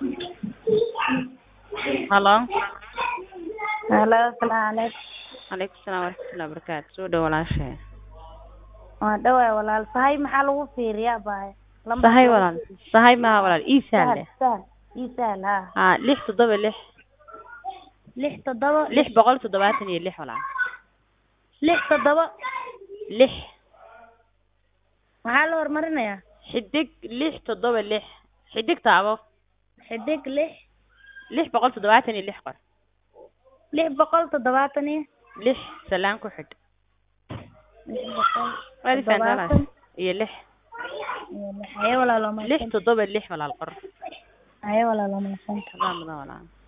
Hello. Hello, assalaamu calaykum. Calaykum salaam waraxmatullahi wabarakaatu. Soo dhaw walaashay. Waa dhawaay walaal. Sahay maxaa lagu fiiriyaa baay? Lambar Sahay lagu walaal. fiiriyo. Sahay ma walaal ii Sahal, sahle. sahal. Ii sahal, haa. Ha lix toddoba lix Lix toddoba. lix boqol toddobaatan iyo lix walaal. Lix toddoba. Lix Maxaa la hormarinayaa? xidig lix toddoba lix xidig taabo Xidig lix. lix boqol toddobaatan iyo lix qor Lix boqol toddobaatan iyo. lix salaan ku xidh Lix boqol waadi fahantaa toddobaatan iyo lix iyo lix. Haye walaal waa lix mahadsan. toddoba lix walaal qor Haye walaal waa mahadsan. Hadaa mudan walaal